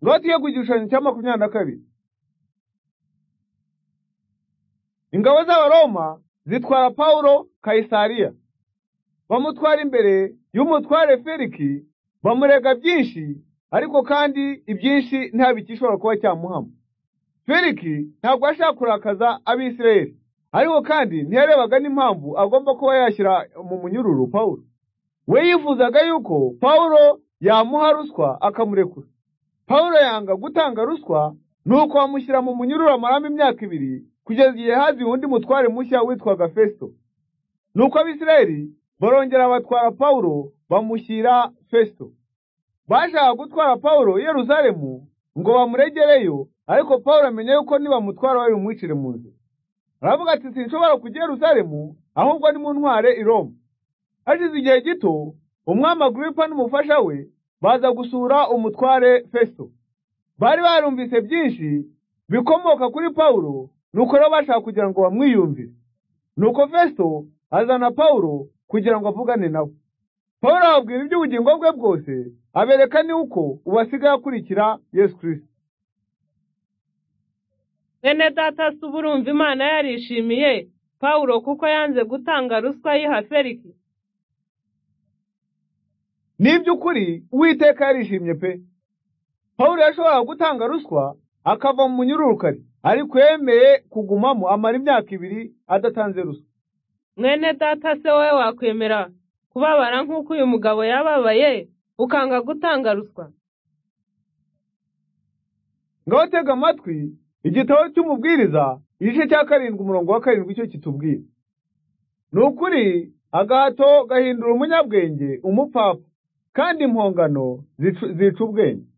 Noti yo ku gishushanyo cya makumyabiri na kabiri ingabo z'abaroma zitwara pawulo kayisariya bamutwara imbere y'umutware feliki bamurega byinshi ariko kandi ibyinshi nta bikishobora kuba cyamuhama feliki ntabwo ashaka kurakaza abisirayeli ariko kandi ntiyarebaga n'impamvu agomba kuba yashyira mu munyururu pawulo we yifuzaga yuko pawulo yamuha ruswa akamurekura pawulo yanga gutanga ruswa nuko bamushyira mu munyururu amaramo imyaka ibiri kugeza igihe haziye undi mutware mushya witwaga fesito nuko abisirayeli barongera batwara pawulo bamushyira fesito bashaka gutwara pawulo i yeruzalemu ngo bamuregereyo ariko pawulo amenya yuko nibamutwara babimwicire mu nzira aravuga ati sinshobora kujya i yeruzalemu ahubwo nimuntware i roma hashize igihe gito umwami aguripa n'umufasha we baza gusura umutware fesito bari barumvise byinshi bikomoka kuri pawulo nuko rero bashaka kugira ngo bamwiyumvire nuko fesito azana pawulo kugira ngo avugane nawe pawulo ababwira iby'ubugingo bwe bwose abereka ni uko ubu asigaye akurikira yesu kirisita bene data si uburumva imana yarishimiye pawulo kuko yanze gutanga ruswa yiha feliki ni iby'ukuri uwiteka yarishimye pe pawulo yashoboraga gutanga ruswa akava mu munyururukari ariko yemeye kugumamo amara imyaka ibiri adatanze ruswa mwene data se wowe wakwemera kubabara nk'uko uyu mugabo yababaye ukanga gutanga ruswa ngaho tega amatwi igitabo cy'umubwiriza igice cya karindwi umurongo wa karindwi icyo kitubwira ni ukuri agahato gahindura umunyabwenge umupfapfa kandi impongano zica ubwenge